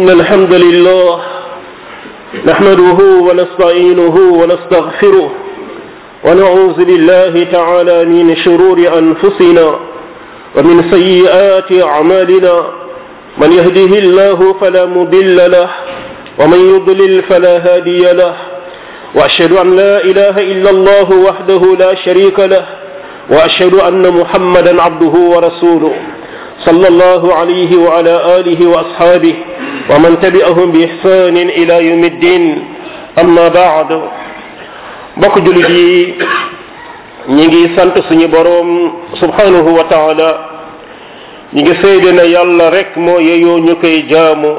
إن الحمد لله نحمده ونستعينه ونستغفره ونعوذ بالله تعالى من شرور أنفسنا ومن سيئات أعمالنا من يهده الله فلا مضل له ومن يضلل فلا هادي له وأشهد أن لا إله إلا الله وحده لا شريك له وأشهد أن محمدا عبده ورسوله صلى الله عليه وعلى آله وأصحابه ومن تبعهم بإحسان إلى يوم الدين أما بعد bokk julit yi ñi ngi sant suñu boroom subhanahu wa taala ñi ngi seede na yàlla rek moo yeyoo ñu koy jaamu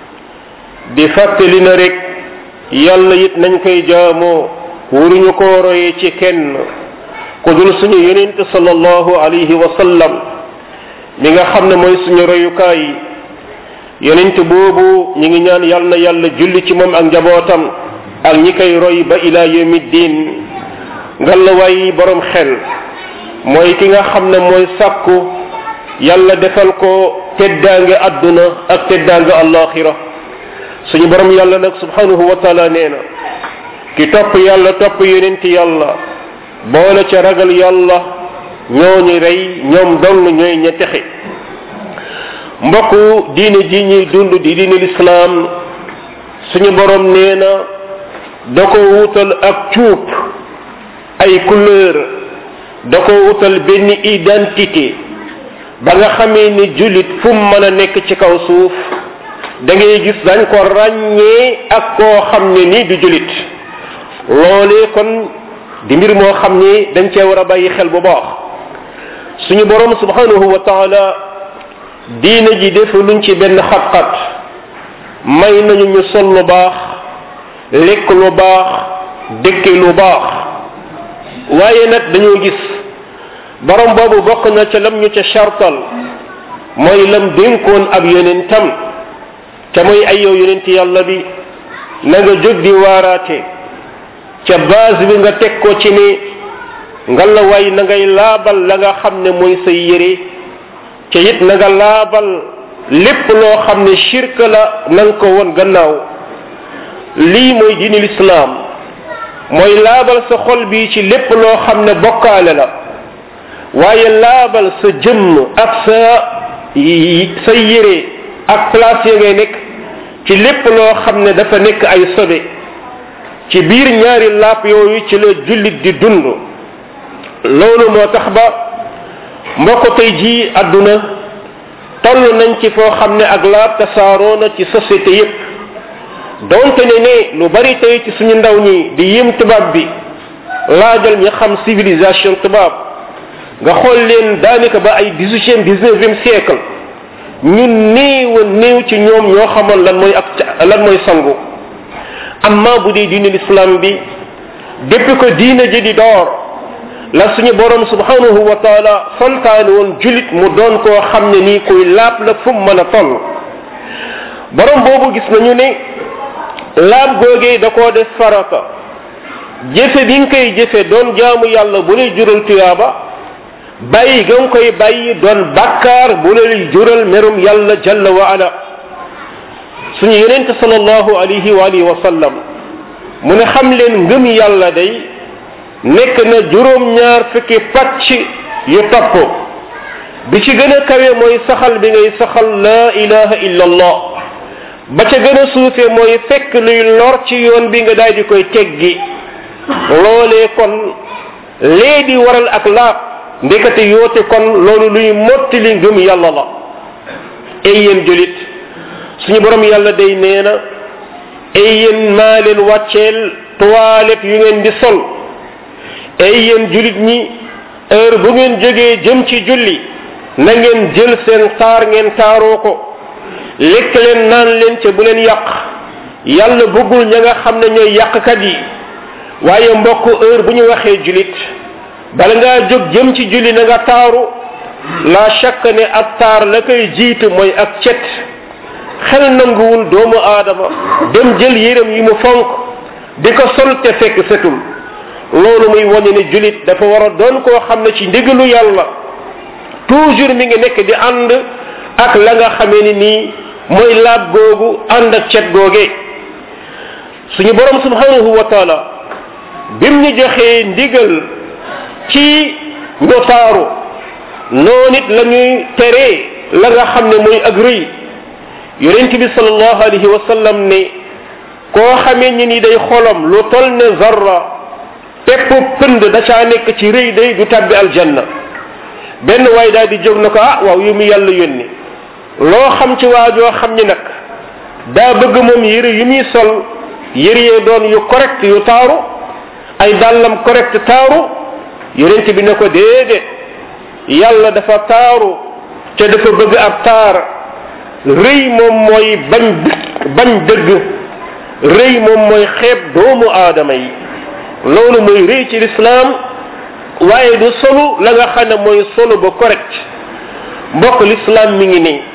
di fàttali na rek yàlla it nañ koy jaamoo wuruñu koo roye ci kenn ku dul suñu yonent sallallahu alayhi wa sallam mi nga xam ne mooy suñu royukaay yonent boobu ñi ngi ñaan yàlla na yàlla julli ci moom ak njabootam ak ñi koy roy ba ila yawmi diin ngalawaay borom xel mooy ki nga xam ne mooy sàkku yàlla defal ko teddaange adduna ak teddaange allaxira suñu borom yàlla nag subhanahu wa taala nee na ki topp yàlla topp yonent yàlla boole ca ragal yàlla ñooñu rey ñoom dong ñooy ña texe mbokku diine ji ñuy dund di diine lislaam suñu borom nee na da ko wutal ak cuub ay couleur da ko wutal benn identité ba nga xamee ni jullit fu mu mën a nekk ci kaw suuf da ngay gis dañ ko ràññee ak koo xam ne ni du jullit loolee kon di mbir moo xam ni dañ cee war a bàyyi xel bu baax suñu borom subhanahu wa taala diina ji defu luñ ci benn xat-xat may nañu ñu sol lu baax lekk lu baax dëkke lu baax waaye nag dañoo gis borom boobu bokk na ca lam ñu ca chartal mooy lam dénkoon ab yonentam te mooy ay yow yonent yàlla bi na nga jóg di waaraate ca base bi nga teg ko ci ni nga la way na ngay laabal la nga xam ne mooy say yére ca it na nga laabal lépp loo xam ne shirk la na nga ko won gannaaw lii mooy diini lislaam mooy laabal sa xol bi ci lépp loo xam ne bokkaale la waaye laabal sa jëmm ak sa sa yére ak place ya ngay nekk ci lépp loo xam ne dafa nekk ay sobe ci biir ñaari laap yooyu ci la jullit di dund loolu moo tax ba mbokk tey jii àdduna toll nañ ci foo xam ne ak laab tasaaroo na ci société yépp donte ne ne lu bari tey ci suñu ndaw ñi di yim tubaab bi laajal ñi xam civilisation tubaab nga xool leen daanaka ba ay dix-huitième dix-neuvième siècle ñu néew a néew ci ñoom ñoo xamoon lan mooy ak lan mooy sangu amma bu dee diine l'islam bi depuis que diine ji di door la suñu borom subhanahu wa taala santaane woon julit mu doon koo xam ne nii kuy laab la fu mu mën a toll borom boobu gis nañu ne laab googee da koo def farata jëfe bi nga koy jëfe doon jaamu yàlla bu lay jural tuyaaba bàyyi ga nga koy bàyyi doon bàkkaar bu lay jural merum yàlla jalla wa ala suñu yonente sallallahu alayhi wa alihi wa sallam mu ne xam leen ngëm yàlla day nekk na juróom-ñaar fukki pàcc yu topp bi ci gën a kawe mooy saxal bi ngay saxal la ilaha illa allah ba ca gën a suufe mooy fekk luy lor ci yoon bi nga daal di koy teggi loolee kon lee di waral ak laab ndekete yoote kon loolu luy mottali ngëm yàlla la ay yéen julit suñu borom yàlla day nee na ay yéen maa leen wàcceel toilette yu ngeen di sol ay yéen julit ñi heure bu ngeen jógee jëm ci julli na ngeen jël seen taar ngeen taaroo ko lekk leen naan leen ca bu leen yàq yàlla bëggul ña nga xam ne ñooy yàqkat yi waaye mbokk heure bu ñu waxee julit bala ngaa jóg jëm ci julli na nga taaru la chaque ne ak taar la koy jiitu mooy ak cet xel nanguwul doomu aadama dem jël yéram yi mu fonk di ko sol te fekk setul loolu muy wane ne julit dafa war a doon koo xam ne ci ndigalu yàlla toujours mi ngi nekk di ànd ak la nga xamee ni nii mooy laab googu ànd ak cet googee suñu borom subhanahu wa taala bim ñu joxee ndigal ci ñu taaru noonu it la ñuy teree la nga xam ne mooy ak rëy yonent bi salallahu alayhi wa sallam ne koo xamee ñi ni day xolam lu tol ne zarra pepp pënd da caa nekk ci rëy day du tabbi aljanna benn waay daal di jóg na ko ah waaw yu mu yàlla yónni loo xam ci waajoo xam ni nag daa bëgg moom yëre yu muy sol yëre yee doon yu correct yu taaru ay dàllam correct taaru yonent bi ne ko déedéet yàlla dafa taaru te dafa bëgg ab taar rëy moom mooy bañ bañ dëgg rëy moom mooy xeeb doomu aadama yi loolu mooy rëy ci lislaam waaye du solu la nga xam ne mooy solu ba correct mbokk lislaam mi ngi nii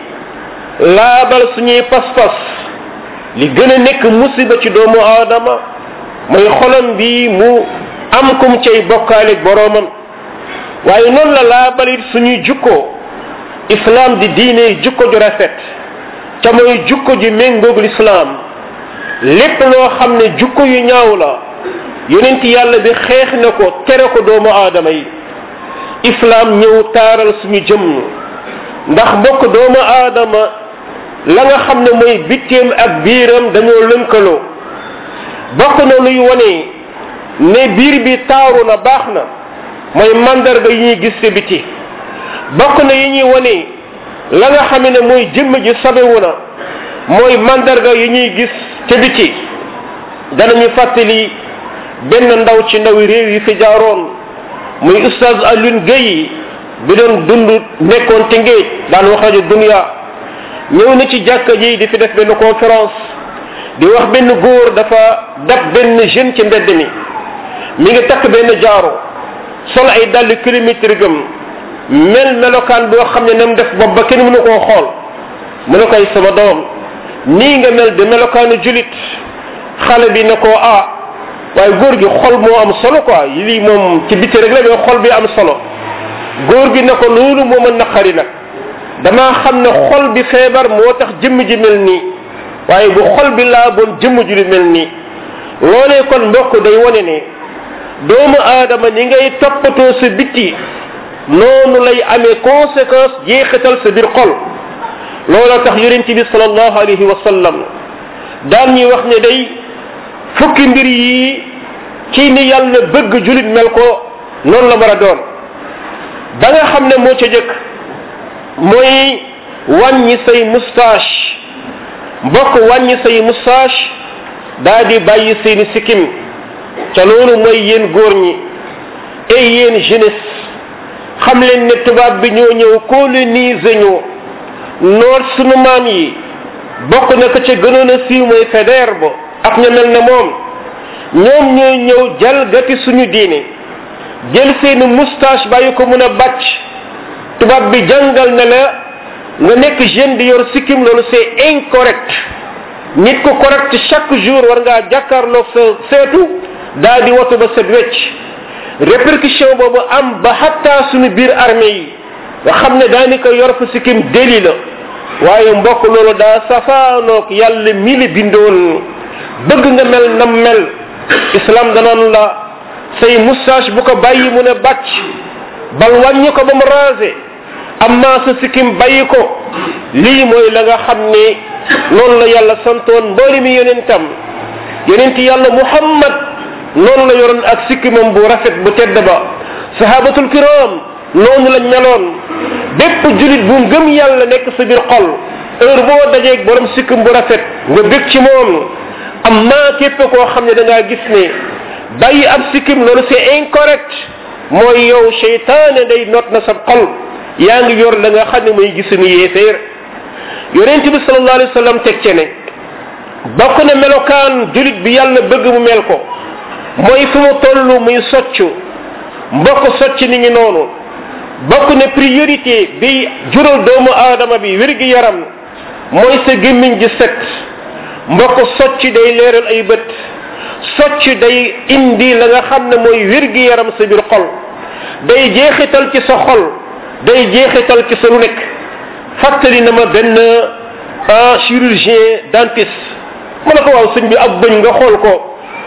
laabal suñuy pas-pas li gën a nekk musiba ci doomu aadama mooy xolam bi mu am kum cay bokkaale boroomam waaye noonu la laabalit suñuy jukko islam di diine jukko ju rafet te mooy jukko ju méngoog lislaam lépp loo xam ne jukko yu ñaaw la yonent yàlla bi xeex na ko tere ko doomu aadama yi islam ñëw taaral suñu jëmm ndax mbokk doomu aadama la nga xam ne mooy bitteem ak biiram dañoo lënkaloo bokk na luy wone ne biir bi taaru na baax na mooy mandarga yi ñuy gis ci biti bokk na yi ñuy wone la nga xam ne mooy jëmm ji sabewu na mooy mandarga yi ñuy gis ci biti danañu fàttali benn ndaw ci ndawi réew yi fi jaaroon muy ustaz Alioune Gueye bi doon dund nekkoon ci ngéej daan wax rajo dunia ñëw na ci jàkka ji di fi def benn conférence di wax benn góor dafa dab benn jeune ci mbedd mi mi ngi takk benn jaaro sol ay dàll kilomètre gëm mel melokaan boo xam ne nam def bopp ba kenn mënu koo xool mu ne koy sama doom nii nga mel de melokaanu julit xale bi ne ko ah waaye góor gi xol moo am solo quoi lii moom ci biti rek la mais xol bi am solo góor gi ne ko loolu moo ma naqari nag damaa xam ne xol bi feebar moo tax jëmm ji mel nii waaye bu xol bi laa bon jëmm ji di mel nii loolee kon mbokk day wone ne doomu aadama ni ngay toppatoo sa bitti noonu lay amee conséquence jeexital sa biir xol looloo tax yonent bi salallahu alayhi wa sallam daan ñuy wax ne day fukki mbir yi ci ni yàlla bëgg julit mel ko noonu la war a doon ba nga xam ne moo ca jëkk mooy wàññi say moustache mbokk wàññi say moustache daa di bàyyi seeni sikkim ca loolu mooy yéen góor ñi et yéen jeunesse xam leen ne tubaab bi ñoo ñëw coloniser ñu noor sunu maam yi bokk na ko ca gënoon a siiw mooy fédère ba ak ña mel ne moom ñoom ñooy ñëw jalgati suñu diine jël seeni moustache bàyyi ko mun a bàcc tubaab bi jàngal na la nga nekk jeune di yor sikkim loolu c'est incorrect nit ko correct chaque jour war ngaa jàkkaarloog sa seetu daa di watu ba set wecc répercussion boobu am ba xatta suñu biir armée yi nga xam ne daanaka yor fa sikkim déli la waaye mbokk loolu daa safaanoog yàlla mi li bindoon bëgg nga mel nam mel islam danaan la say moustache bu ko bàyyi mu ne bàcc bal wàññi ko ba mu rasé amma sa sikkim bàyyi ko lii mooy la nga xam ne noonu la yàlla santoon mbooli mi yonentam yonent yàlla muhammad noonu la yoroon ak sikkimam bu rafet bu tedd ba sahabatul kiram noonu lañ meloon bépp julit bu ngëm yàlla nekk sa biir xol heure boo dajeeg borom sikkim bu rafet nga bég ci moom amma képp koo xam ne da ngaa gis ne bàyyi ab sikkim loolu c'est incorrect mooy yow cheytaane day not na sa xol yaa ngi yor la nga xam ne mooy gisunu yéeféer yonent bi sallallahu alayhi wa sallam teg ce ne bokk na melokaan julit bi yàlla bëgg mu mel ko mooy fu mu toll muy soccu mbokk socc ni ngi noonu bokk na priorité bi jural doomu aadama bi wérgi yaram mooy sa gémmiñ ji set mbokk socc day leeral ay bët socc day indi la nga xam ne mooy wérgi yaram sa biir xol day jeexital ci sa xol day jeexital ci sa lu nekk fàttali na ma benn ah chirurgien dentiste mu ne ko waaw sëñ bi ab bëñ nga xool ko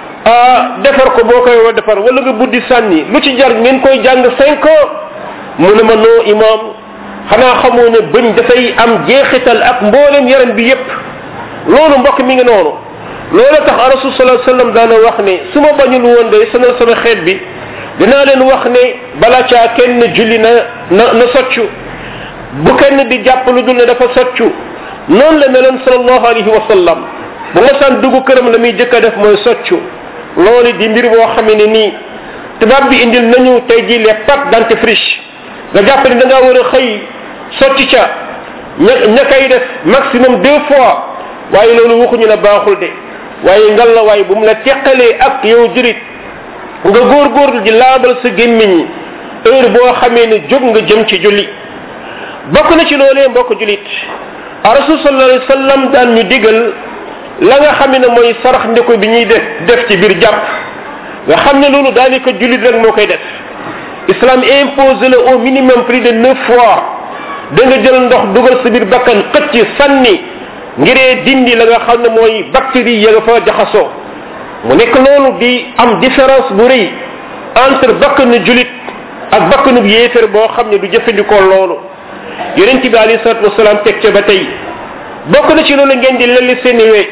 ah defar ko boo koy war defar wala nga buddi sànni lu ci jar ngeen koy jàng cinq ans mu ne ma noo imam xanaa xamoo ne bëñ dafay am jeexital ak mboolem yaram bi yépp loolu mbokk mi ngi noonu loolu tax rasul sallallahu alayhi wasallam daana wax ne su ma bañul woon day sanal sama xeet bi dinaa leen wax ne bala caa kenn julli na na na soccu bu kenn di jàpp lu dul ne dafa soccu noonu la meloon sallallahu alayhi wa sallam bu ma saan dugg këram la muy jëkk a def mooy soccu loolu di mbir boo xam ne nii tubaab bi indil nañu tey ji les pâtes dentifrice nga jàpp ne da ngaa war a xëy sotti ca ña ña koy def maximum deux fois waaye loolu waxuñu ne baaxul de waaye ngal la waaye bu mu la teqalee ak yow jurit nga góorgóorlu di laabal sa gémmiñ heure boo xamee ne jóg nga jëm ci julli bokk na ci loolee mbokk julit rasul sallallahu alayhi wasallam daan ñu digal la nga xam ne mooy sarax ndeko bi ñuy def def ci biir jàpp nga xam ne loolu daanaka julit rek moo koy def islam impose la au minimum plus de neuf fois da nga jël ndox dugal sa biir bakkan xëcc sànni ngiree dindi la nga xam ne mooy bactérie ya nga fa jaxasoo mu nekk loolu di am différence bu rëy entre bakkanu julit ak bakkanu yéefér boo xam ne du jëfandikoo loolu yonent bi alayhi salatu wasalaam teg ca ba tey bokk na ci loolu ngeen di lelli seeni we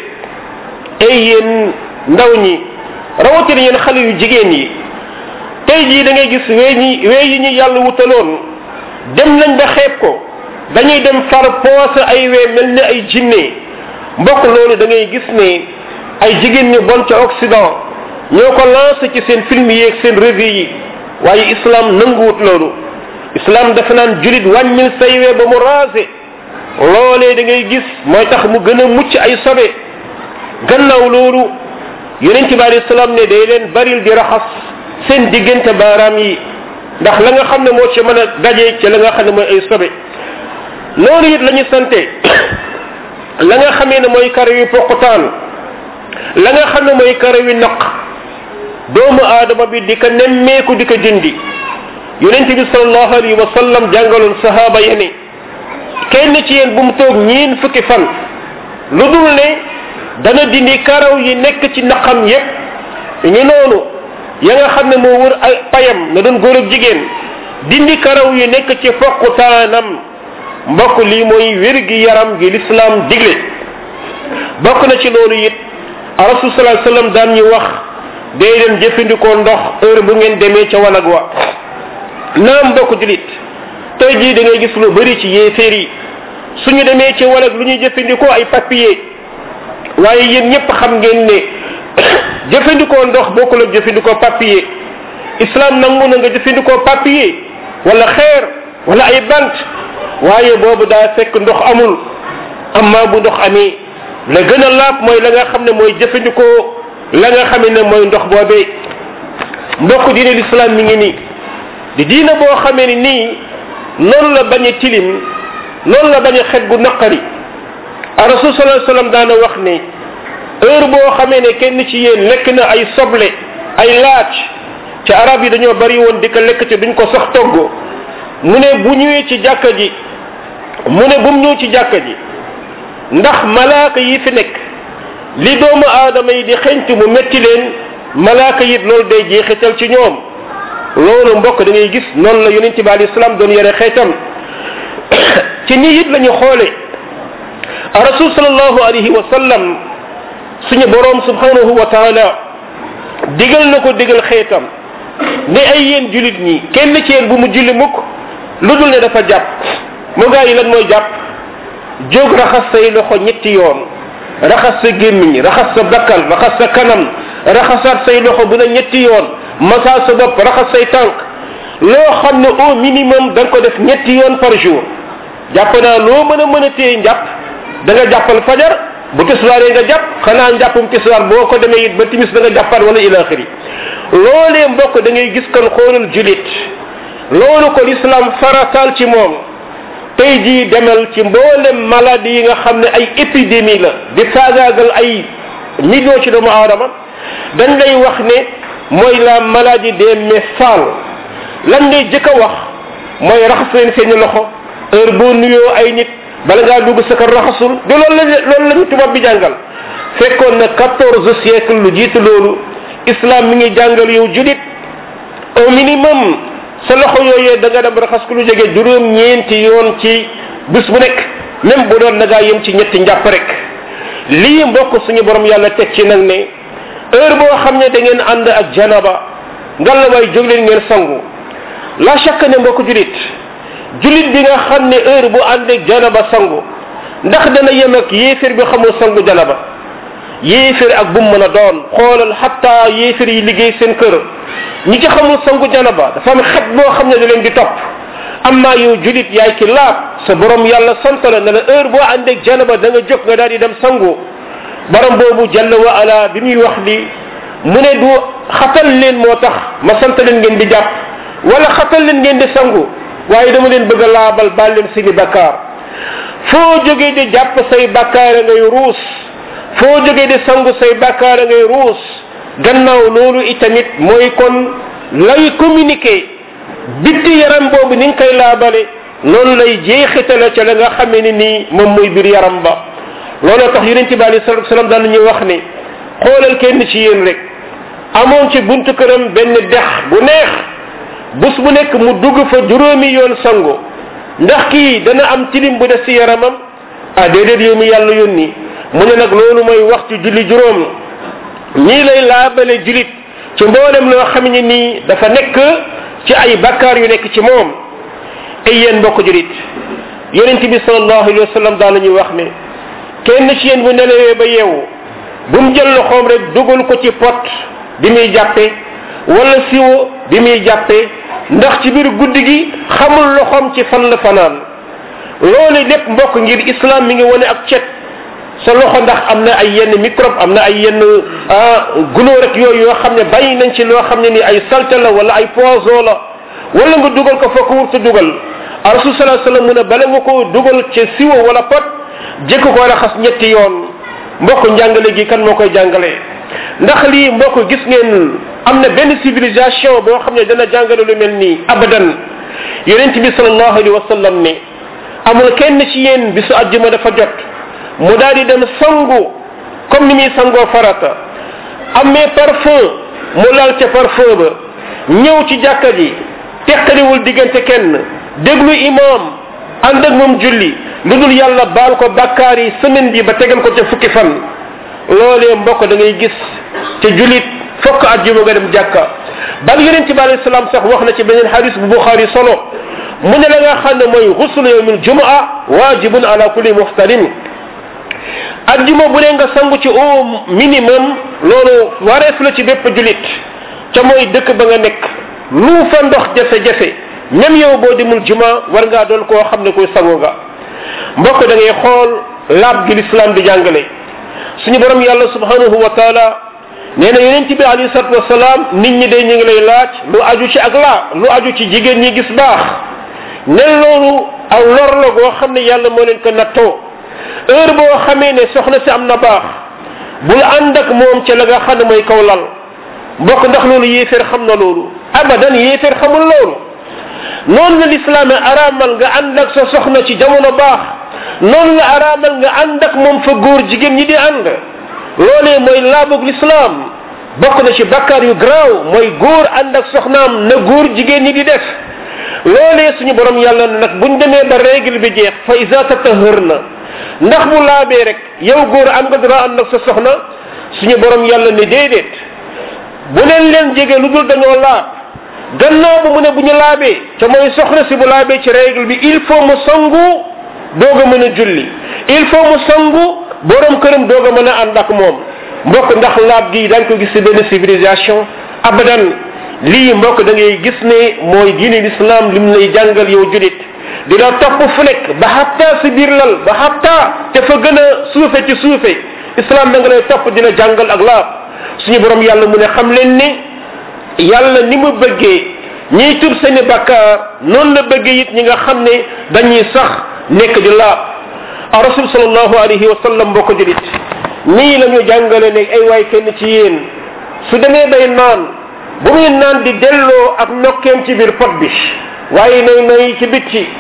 ay yéen ndaw ñi rawatina yéen xale yu jigéen yi tey jii da ngay gis wee ñi wee yi ñu yàlla wutaloon dem nañ ba xeeb ko dañuy dem far poose ay wee mel ni ay jinne mbokk loolu da ngay gis ne ay jigéen ñu bon ca occident ñoo ko lancé ci seen film yi ak seen revue yi waaye islam nanguwut loolu islam dafa naan julit wàññil say wee ba mu raase loolee da ngay gis mooy tax mu gën a mucc ay sobe gannaaw loolu yonent bi alayhi salaam ne day leen baril di raxas seen diggante baaraam yi ndax la nga xam ne moo ci mën a daje ci la nga xam ne mooy ay sobe loolu it la ñu sante la nga xamee ne mooy karaw yi poqutaan la nga xam ne mooy karaw yi naq doomu aadama bi di ko nemmeeku di ko dindi yonent bi sallallahu alayhi wa sallam jàngaloon sahaaba ya ne kenn ci yéen bu mu toog ñiin fukki fan lu dul ne dana dindi karaw yi nekk ci naqam yépp ñu noonu ya nga xam ne moo wër ay payam na doon góor ak jigéen dindi karaw yi nekk ci foqutaanam mbokk lii mooy wér gi yaram gi lislaam digle bokk na ci loolu it rasul sallallahu alayhi wasallam daan ñu wax day leen jëfandikoo ndox heure bu ngeen demee ca wanag wa naam mbokk julit tey jii da ngay gis lu bari ci yéeféer yi suñu demee ci wanag lu ñuy jëfandikoo ay papier waaye yéen ñëpp xam ngeen ne jëfandikoo ndox bokkul ak jëfandikoo papier islam nangu na nga jëfandikoo papier wala xeer wala ay bant waaye boobu daa fekk ndox amul amma bu ndox amee la gën a laab mooy la nga xam ne mooy jëfandikoo la nga xam ne mooy ndox boobee mbokk diine l'islam mi ngi nii di diina boo xamee ni nii noonu la bañ a tilim noonu la bañ a xet gu naqari a rasul sallallahu alayhi wasallam daana wax ne heure boo xamee ne kenn ci yéen lekk na ay soble ay laaj ci arab yi dañoo bari woon di ko lekk ci duñ ko sax togg mu ne bu ñëwee ci jàkka ji mu ne bu mu ñëw ci jàkka ji ndax malaaka yi fi nekk li doomu aadama yi di xeñtu mu metti leen malaaka yi loolu day jeexital ci ñoom loolu mbokk da ngay gis noonu la yonente bi alayhi salaam doon yore xeetam ci nii it la ñu xoole rasul sallallahu alayhi wa sallam suñu borom subhanahu wa taala digal na ko digal xeetam ne ay yéen julit ñi kenn ci yéen bu mu julli mukk lu dul ne dafa jàpp mu gaa yi lan mooy jàpp jóg raxas say loxo ñetti yoon raxas sa gémmiñ raxas sa bakkal raxas sa kanam raxasaat say loxo bu ne ñetti yoon massa sa bopp raxas say tànk loo xam ne au minimum da nga ko def ñetti yoon par jour jàpp naa loo mën a mën a téye njàpp da nga jàppal fajar bu tiswaaree nga jàpp xanaa njàppum tiswaar boo ko demee it ba timis da nga jàppaat wala ila axiri loolee mbokk da ngay gis kon xoolal julit loolu ko l'islam farataal ci moom tey jii demal ci mboolem maladie yi nga xam ne ay épidémie la di faagaagal ay millions ci doomu aadama dañ lay wax ne mooy la maladie des messales lan ngay jëkk a wax mooy raxas leen seeni loxo heure boo nuyoo ay nit bala ngaa dugg sa kër raxasul du loolu la loolu la ñu tubaab bi jàngal fekkoon na quatorze siècle lu jiitu loolu islam mi ngi jàngal yow julit au minimum sa loxo yooyee da nga dem raxas ko lu jege juróom ñeenti yoon ci bis bu nekk même bu doon da ngaa yem ci ñetti njàpp rek lii mbokk suñu borom yàlla teg ci nag ne heure boo xam ne da ngeen ànd ak janaba ngalla waay jóg leen ngeen sangu la chaque ne mbokk julit julit bi nga xam ne heure bu ànd ak janaba sangu ndax dana yem ak yéefir bi xamul sangu janaba yéefir ak bu mu mën a doon xoolal xatta yéefir yi liggéey seen kër ñi ci xamul sangu janaba dafa am xet boo xam ne da leen di topp amma yow julit yaay ki laab sa borom yàlla sant la ne la heure boo ànd ak janaba da nga jóg nga daal di dem sangu borom boobu jalla wa ala bi muy wax li mu ne du xatal leen moo tax ma sant leen ngeen di jàpp wala xatal leen ngeen di sangu waaye dama leen bëgg a laabal baal leen seeni bakkaar foo jógee di jàpp say bakkaar ngay ruus foo jógee di sangu say bakkaar ngay ruus gannaaw loolu itamit mooy kon lay communiquer bitti yaram boobu ni nga koy laabale noonu lay jeexitale ca la nga xamee ni nii moom muy biir yaram ba looloo tax yonent bi alei salatu salaam daan ñuy wax ni xoolal kenn ci yéen rek amoon ci buntu këram benn dex bu neex bus bu nekk mu dugg fa juróomi yoon sango ndax kii dana am tilim bu des ci yaramam ah déedéet yow mi yàlla yónni mu ne nag loolu mooy waxtu julli juróom ñii lay laabale julit ci mboolem loo xam ne nii dafa nekk ci ay bakkaar yu nekk ci moom ay yéen mbokk julit yonent bi salallahu alayhi wa sallam daan ñuy wax ne kenn ci yéen bu nelawee ba yeewu bu mu jël loxoom rek dugal ko ci pot bi muy jàppe wala siwo bi muy jàppe ndax ci biir guddi gi xamul loxoom ci fan la fanaan loolu lépp mbokk ngir islam mi ngi wane ak cet sa loxo ndax am na ay yenn microbe am na ay yenn gunóor ak yooyu yoo xam ne bàyyi nañ ci loo xam ne ni ay salte la wala ay poison la wala nga dugal ko foo ko wurtu dugal rasul salaa sallam mu ne bala nga ko dugal ci siwo wala pot jëkk ko raxas ñetti yoon mbokk njàngale gi kan moo koy jàngale ndax lii mbokk gis ngeen am na benn civilisation boo xam ne dana jàngale lu mel nii abadan yonent bi salallahu alayhi wa sallam ne amul kenn ci yéen bisu àjjuma dafa jot mu daal di dem sangu comme ni muy sangoo farata amee parfum mu lal ca parfum ba ñëw ci jàkka ji teqaliwul diggante kenn déglu imam ànd ak moom julli lu dul yàlla baal ko bakkaar yi semaine bi ba tegal ko ca fukki fan loolee mbokk da ngay gis te julit fokk àjjuma nga dem jàkka bal yonent bi alayhi salaam sax wax na ci beneen hadis bu buxaari solo mu ne la nga xam ne mooy xuslu yawmil jumaa waajibun ala kulli muxtarim ajjuma bu ne nga sangu ci au minimum loolu wareef la ci bépp julit ca mooy dëkk ba nga nekk lu fa ndox jafe-jafe même yow boo demul juma war ngaa doon koo xam ne koy sangu nga mbokk da ngay xool laab gi l'islam di jàngale suñu borom yàlla subhanahu wa taala nee na yonent bi alayhi salatu wasalaam nit ñi de ñu ngi lay laaj lu aju ci ak laa lu aju ci jigéen ñi gis baax ne loolu aw lor la goo xam ne yàlla moo leen ko nattoo heure boo xamee ne soxna si am na baax bul ànd ak moom ca la nga xam ne mooy kaw lal mbokk ndax loolu yéeféer xam na loolu abadan yéeféer xamul loolu noonu la lislaam araamal nga ànd ak sa soxna ci jamono baax noonu la araamal nga ànd ak moom fa góor jigéen ñi di ànd loolee mooy laabug lislaam bokk na ci bakkaar yu garaaw mooy góor ànd ak soxnaam na góor jigéen ñi di def loolee suñu borom yàlla na nag buñ demee ba règle bi jeex fa isa tatahër na ndax bu laabee rek yow góor am nga dara ànd ak sa soxna suñu borom yàlla ne déedéet bu leen leen jege lu dul dañoo laab gannaaw bu mu ne bu ñu laabee ca mooy soxna si bu laabee ci règle bi il faut mu sangu doog a mën a julli il faut mu sangu borom këram doog a mën a ànd ak moom mbokk ndax laab gi dañ ko gis ci benn civilisation abadan lii mbokk da ngay gis ne mooy diine l'islam lim lay jàngal yow julit di la topp fu nekk ba xatta si biir lal ba xatta te fa gën a suufe ci suufe islam da nga lay topp dina jàngal ak laab suñu borom yàlla mu ne xam leen ne yàlla ni mu bëggee ñiy tub seeni bakkaar noonu la bëggee it ñi nga xam ne dañuy sax nekk di laab a rasul salallahu alayhi wa sallam mbokk julit nii la ñu jàngale ne ay waay kenn ci yéen su demee bay naan bu muy naan di delloo ak nokkeem ci biir pot bi waaye nay nay ci bitti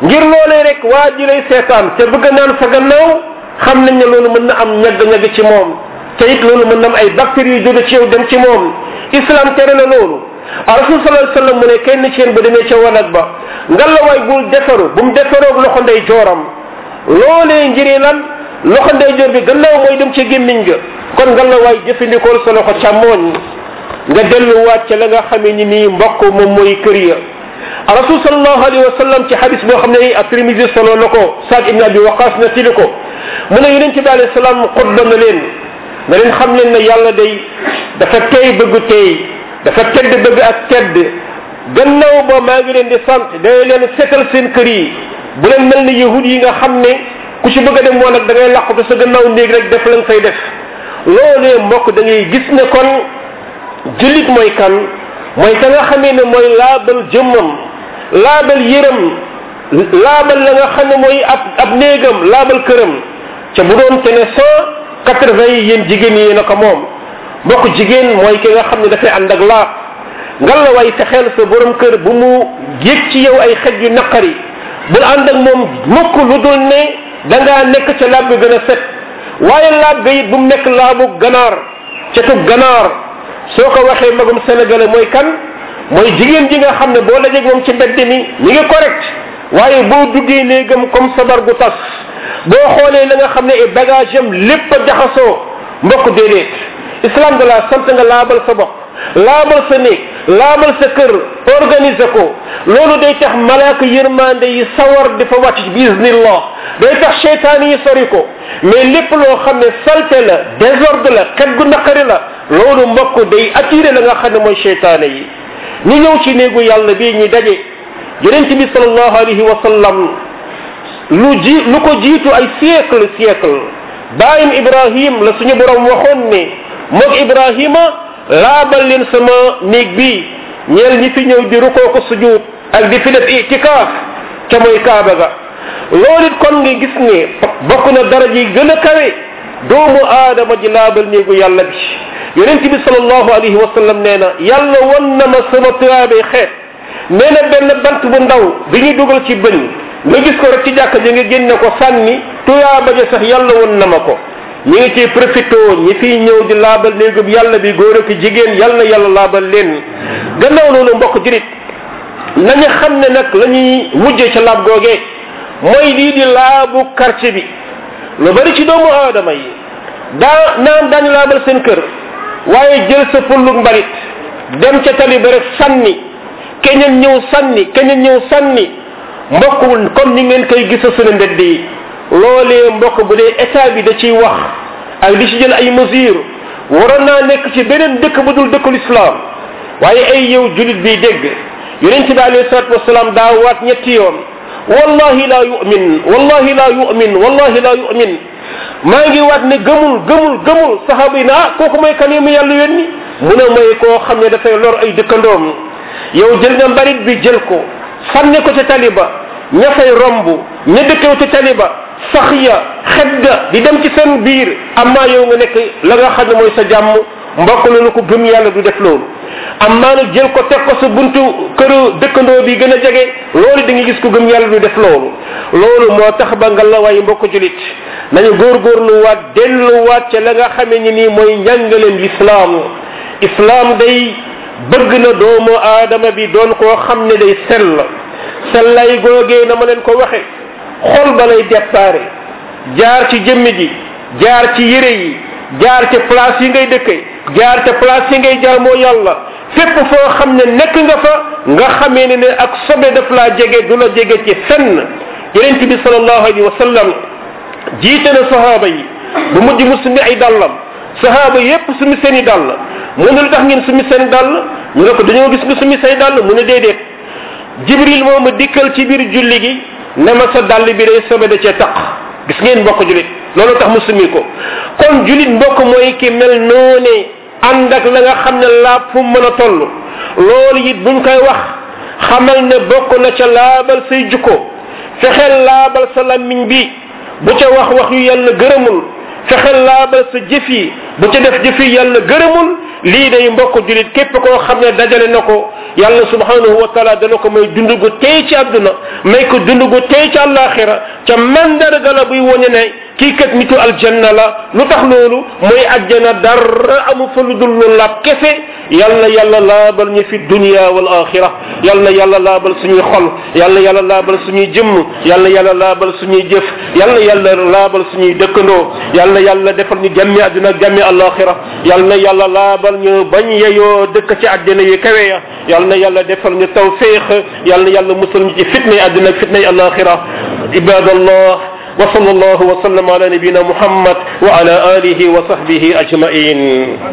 ngir loolee rek waa ji lay seetaan te bëgg naan sa gannaaw xam nañ ne loolu mën na am ñagg-ñagg ci moom te it loolu mën na am ay bactéries yu jóge ci yow dem ci moom islam tere na loolu rasul sallallahu alayhi wasallam mu ne kenn ci yéen ba demee ca wanag ba ngalawaay bul defaru bu mu defaroog loxo ndey jooram loolee ngiri lan loxo ndey joor bi gannaaw mooy dem ci gémmiñ ga kon ngalawaay jëfandikool sa loxo càmmooñ nga delluwaat ca la nga xamee ni nii mbokk moom mooy kër ya rasul sallallahu alayhi wa sallam ci hadis boo xam ne at-Tirmidhi solo na ko Saad ibn Abi Waqas na tili ko mu ne yonente bi alayhi salaam xutba na leen na leen xam leen ne yàlla day dafa tey bëgg tey dafa tedd bëgg ak tedd gannaaw ba maa ngi leen di sant day leen setal seen kër yi bu leen mel ni yahud yi nga xam ne ku ci bëgg a dem woon nag da ngay làqatu sa gannaaw néeg rek def la nga fay def loolee mbokk da ngay gis ne kon jullit mooy kan mooy ka nga xamee ne mooy laabal jëmmam laabal yëram laabal la nga xam ne mooy ab ab néegam laabal këram ca bu doon te ne cent quatre vingt yi yéen jigéen yi na ko moom mbokk jigéen mooy ki nga xam ne dafay ànd ak laab ngal la way fexeel sa borom kër bu mu yëg ci yow ay xej yu naqari bul ànd ak moom mukk lu dul ne da ngaa nekk ca laab bi gën a set waaye laab ga it bu mu nekk laabu ganaar cetu ganaar soo ko waxee magum sénégalais mooy kan mooy jigéen ji nga xam ne boo dajeeg moom ci mbedd mi mi ngi correct waaye boo duggee néegam comme sabar gu tas boo xoolee la nga xam ne ay bagage am lépp a jaxasoo mbokk déedéet islam de la sant nga laabal sa bopp laabal sa néeg laabal sa kër organiser ko loolu day tax malaaka yërmande yi sawar di fa wàcc bi iznillah day tax cheytaan yi sori ko mais lépp loo xam ne salte la désordre la xet gu naqari la loolu mbokk day attiré la nga xam ne mooy cheytaane yi ñu ñëw ci néegu yàlla bii ñu daje yonent bi salallahu alayhi wa sallam lu ji lu ko jiitu ay siècle siècle baayam ibrahim la suñu borom waxoon ne moog ibrahima laabal leen sama néeg bi ñeel ñi fi ñëw di rukoo ko sujud ak di fi def itikaaf ca mooy kaaba ga loolu it kon nga gis ne bokk na daraja yi gën a kawe doomu aadama ji laabal néegu yàlla bi yonent bi salallahu alayhi wa sallam nee na yàlla won na ma sama tuyaabee xeet nee na benn bant bu ndaw bi ñu dugal ci bëñ nga gis ko rek ci jàkka ji nga génne ko sànni tuyaaba ja sax yàlla won na ma ko ñi ngi ciy profité ñi fiy ñëw di laabal néegub yàlla bi góor ak jigéen yàlla na yàlla laabal leen gannaaw loolu mbokk jurit nañu xam ne nag la ñuy mujjee ca laab googee mooy lii di laabu quartier bi lu bari ci doomu aadama yi daa naan daañu laabal seen kër waaye jël sa pullug mbalit dem ca tali ba rek sànni keneen ñëw sànni keneen ñëw sànni mbokk comme ni ngeen koy gisa sunu mbedd yi loolee mbokk bu dee état bi da ciy wax ak di ci jël ay mesures waroon naa nekk ci beneen dëkk bu dul dëkkul islam waaye ay yow julit bi dégg yonent bi alayhi salatu wasalaam daa waat ñetti yoon wallahi la yu'min wallahi la yu'min wallahi la yu'min maa ngi waat ne gëmul gëmul gëmul saxaaba yi ne ah kooku mooy kan mu yàlla yónni mu ne mooy koo xam ne dafay lor ay dëkkandoom yow jël nga mbarit bi jël ko sànni ko ca taliba ña fay romb ña dëkkew ca taliba sax ya xet ga di dem ci seen biir amaa yow nga nekk la nga xam ne mooy sa jàmm mbokk loolu ko gëm yàlla du def loolu amaa nag jël ko teg ko sa buntu këru dëkkandoo bi gën a jege loolu da nga gis ko gëm yàlla du def loolu loolu moo tax ba nga la waaye mbokk julit nañu góorgóorluwaat delluwaat ca la nga xamee ni nii mooy njàngaleen lislaam islaam day bëgg na doomu aadama bi doon koo xam ne day sell sellay googee na ma leen ko waxe xol ba lay déparé jaar ci jëmm ji jaar ci yére yi jaar ca place yi ngay dëkke jaar ca place yi ngay jaamoo yàlla fépp foo xam ne nekk nga fa nga xamee ne ne ak sobe daf laa jege du la jege ci fenn yonent bi salallahu alayhi wa sallam jiite na sahaaba yi bu mujj mu sumi ay dàllam sahaaba yépp sumi seen i dàll mu ne lu tax ngeen sumi seen dàll ñu ne ko dañoo gis nga sumi say dàll mu ne déedéet jibril moo ma dikkal ci biir julli gi ne ma sa dàll bi day sobe da cee taq gis ngeen mbokk julit loolu tax mu sumi ko kon julit mbokk mooy ki mel noone ànd ak la nga xam ne laab fu mën a toll loolu it buñ koy wax xamal ne bokk na ca laabal say jukko fexeel laabal sa lammiñ bi bu ca wax wax yu yàlla gërëmul fexeel laabal sa jëf yi bu ca def jëf yi yàlla gërëmul lii day mbokk julit képp koo xam ne dajale na ko yàlla subhanahu wa taala dana ko may dund gu tey ci àdduna may ko dund gu tey ci àllaaxira ca mandarga la buy wone ne kii kat nitu aljanna la lu tax loolu mooy ajjana dara amu fa lu dul lu laab kese yal na yàlla laabal ñu fi dunia wal axira yal na yàlla laabal suñuy xol yal na yàlla laabal suñuy jëmm yal na yàlla laabal suñuy jëf yal na yàlla laabal suñuy dëkkandoo yal na yàlla defal ñu jàmmi àdduna ak jàmmi alaxira yal na yàlla laabal ñu bañ yeyoo dëkk ci àddina yu kawe ya yal na yàlla defal ñu tawfiq yal na yàlla musal ñu ci fitnay àdduna ak fitnay alaxira ibadallah وصلى الله وسلم على نبينا محمد وعلى اله وصحبه اجمعين